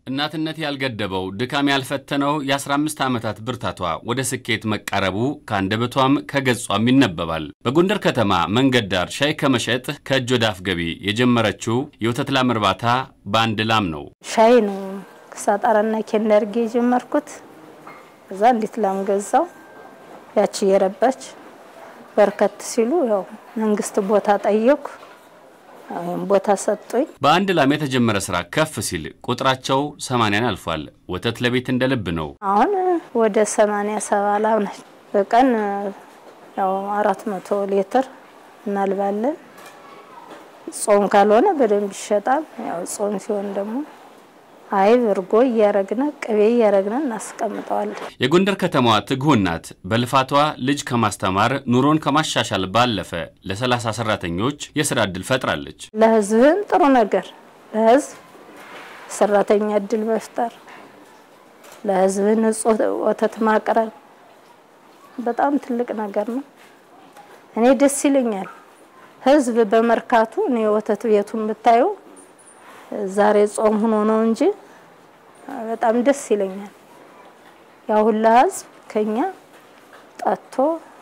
እናትነት ያልገደበው ድካም ያልፈተነው የ15 ዓመታት ብርታቷ ወደ ስኬት መቃረቡ ከአንደበቷም ከገጿም ይነበባል። በጎንደር ከተማ መንገድ ዳር ሻይ ከመሸጥ ከእጅ ወደ አፍ ገቢ የጀመረችው የወተት ላም እርባታ በአንድ ላም ነው። ሻይ ነው ሳጣራና ኬንደርጌ የጀመርኩት። እዛ እንዴት ላም ገዛው። ያቺ እየረባች በርከት ሲሉ ያው መንግስት ቦታ ጠየኩ። ወይም ቦታ ሰጡኝ። በአንድ ላም የተጀመረ ስራ ከፍ ሲል ቁጥራቸው ሰማንያን አልፏል። ወተት ለቤት እንደ ልብ ነው። አሁን ወደ ሰማንያ ሰባ ላም ነች። በቀን ያው አራት መቶ ሊትር እናልባለን። ጾም ካልሆነ በደንብ ይሸጣል። ያው ጾም ሲሆን ደግሞ አይብ እርጎ እያረግነ ቅቤ እያረግነ እናስቀምጠዋለን። የጎንደር ከተማዋ ትጉህ እናት በልፋቷ ልጅ ከማስተማር ኑሮን ከማሻሻል ባለፈ ለ30 ሰራተኞች የስራ ዕድል ፈጥራለች። ለህዝብም ጥሩ ነገር ለህዝብ ሰራተኛ እድል መፍጠር፣ ለህዝብ ንጹህ ወተት ማቅረብ በጣም ትልቅ ነገር ነው። እኔ ደስ ይለኛል። ህዝብ በመርካቱ እኔ ወተት ቤቱን ብታዩ ዛሬ ጾም ሆኖ ነው እንጂ በጣም ደስ ይለኛል። ያ ሁላ ህዝብ ከኛ ጠጥቶ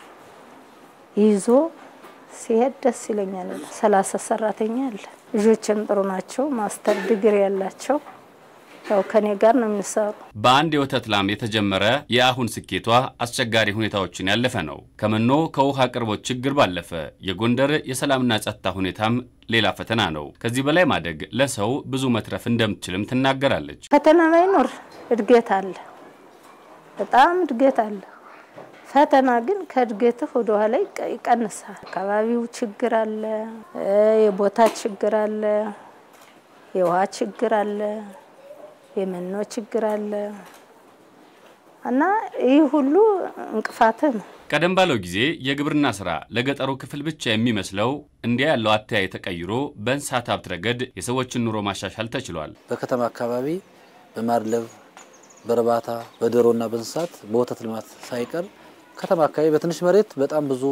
ይዞ ሲሄድ ደስ ይለኛል። ሰላሳ ሰራተኛ አለ። ልጆችም ጥሩ ናቸው። ማስተር ዲግሪ ያላቸው ያው ከኔ ጋር ነው የሚሰሩ። በአንድ የወተት ላም የተጀመረ የአሁን ስኬቷ አስቸጋሪ ሁኔታዎችን ያለፈ ነው። ከመኖ ከውሃ አቅርቦት ችግር ባለፈ የጎንደር የሰላምና ጸጥታ ሁኔታም ሌላ ፈተና ነው። ከዚህ በላይ ማደግ ለሰው ብዙ መትረፍ እንደምትችልም ትናገራለች። ፈተና ባይኖር እድገት አለ፣ በጣም እድገት አለ። ፈተና ግን ከእድገትህ ወደ ኋላ ይቀንሳል። አካባቢው ችግር አለ፣ የቦታ ችግር አለ፣ የውሃ ችግር አለ የመኖ ችግር አለ እና ይህ ሁሉ እንቅፋትህ ነው። ቀደም ባለው ጊዜ የግብርና ስራ ለገጠሩ ክፍል ብቻ የሚመስለው እንዲያ ያለው አተያይ ተቀይሮ በእንስሳት ሀብት ረገድ የሰዎችን ኑሮ ማሻሻል ተችሏል። በከተማ አካባቢ በማድለብ በእርባታ በዶሮና በእንስሳት በወተት ልማት ሳይቀር ከተማ አካባቢ በትንሽ መሬት በጣም ብዙ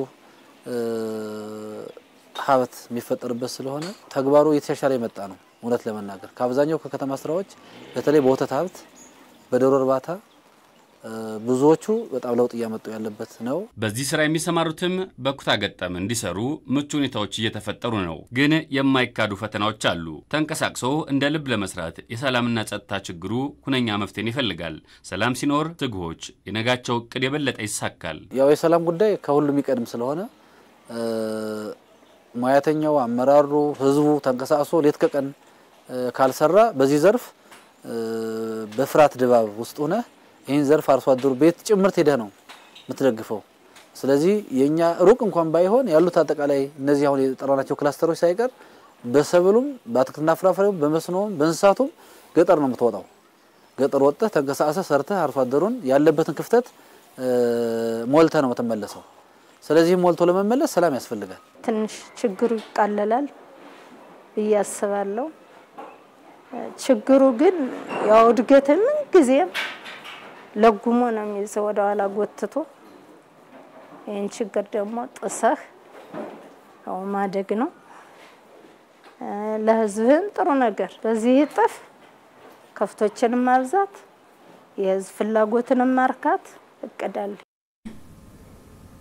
ሀብት የሚፈጠርበት ስለሆነ ተግባሩ እየተሻሻለ የመጣ ነው። እውነት ለመናገር ከአብዛኛው ከከተማ ስራዎች በተለይ በወተት ሀብት በዶሮ እርባታ ብዙዎቹ በጣም ለውጥ እያመጡ ያለበት ነው። በዚህ ስራ የሚሰማሩትም በኩታ ገጠም እንዲሰሩ ምቹ ሁኔታዎች እየተፈጠሩ ነው። ግን የማይካዱ ፈተናዎች አሉ። ተንቀሳቅሶ እንደ ልብ ለመስራት የሰላምና ጸጥታ ችግሩ ሁነኛ መፍትሄን ይፈልጋል። ሰላም ሲኖር ትጉሆች የነጋቸው እቅድ የበለጠ ይሳካል። ያው የሰላም ጉዳይ ከሁሉም የሚቀድም ስለሆነ ሙያተኛው፣ አመራሩ፣ ህዝቡ ተንቀሳቅሶ ሌት ከቀን ካልሰራ በዚህ ዘርፍ በፍርሃት ድባብ ውስጥ ሆነ ይህን ዘርፍ አርሶ አደሩ ቤት ጭምርት ሄደህ ነው የምትደግፈው። ስለዚህ የኛ ሩቅ እንኳን ባይሆን ያሉት አጠቃላይ እነዚህ አሁን የጠራናቸው ክላስተሮች ሳይቀር በሰብሉም በአትክልትና ፍራፍሬውም በመስኖም በእንስሳቱም ገጠር ነው የምትወጣው። ገጠር ወጥተህ ተንቀሳቅሰህ ሰርተህ አርሶ አደሩን ያለበትን ክፍተት ሞልተህ ነው የምትመለሰው። ስለዚህ ሞልቶ ለመመለስ ሰላም ያስፈልጋል። ትንሽ ችግሩ ይቃለላል ብዬ አስባለሁ። ችግሩ ግን ያው እድገትን ምን ጊዜም ለጉሞ ነው የሚይዘው ወደ ኋላ ጎትቶ። ይህን ችግር ደግሞ ጥሰህ ያው ማደግ ነው። ለህዝብህም ጥሩ ነገር በዚህ እጥፍ ከፍቶችንም ማብዛት የህዝብ ፍላጎትንም ማርካት እቅዳለሁ።